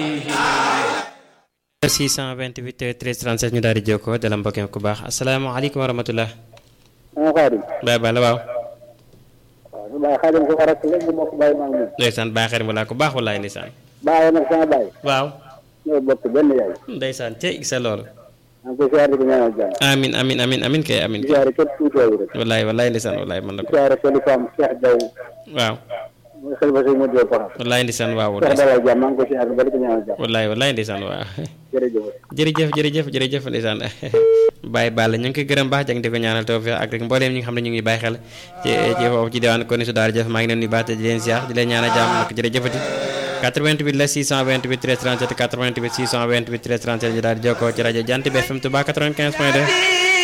628 13 37 ñu daal di jokkoo dala mbokk ku baax asalaamaaleykum wa rahmatulah. maa xaadim. Baye Balla waaw. waaw Baye xaadim ko rek léegi mbokk Baye maa ngi moom. ndeysaan Baye xarit wala ku baax walaay ndeysaan. Baye nag sama Baye. waaw. ñoo bokk benn yaay. ndeysaan te gis loolu. maa ngi koy siyaare di ko ñaanal jàmm. amin amin amin amin kay amin di kay. siyaare képp kuy teew rek. walaay walaay ndeysaan walaay mën na di ko. siyaare kilifaam Cheikh Diaw. waaw. mooy xel ba sëñ Modou Diop Paxam. walaay ndeysaan waaw. Cheikh Dalal jàmm maa ngi koy siyaare ba di ko ñaanal jàmm. walaay walaay ndeysaan waaw. jërëjëf. jërëjëf jërëjëf jërëjëf ndeysaan Baye Balla ñu ngi koy gërëm baax jàng di ko ñaanal tawfiq ak rek mbooleem ñi nga xam ne ñu ngi bàyyi xel ci ci foofu ci diwaan kon su daara jëf maa ngi leen nuyu baax te di leen ziar di leen ñaanal jàmm nag jërëjëfati 88 la 628 13 37 88 628 13 37 ñu daal di jokkoo ci rajo Jant bi FM Touba 95 point 2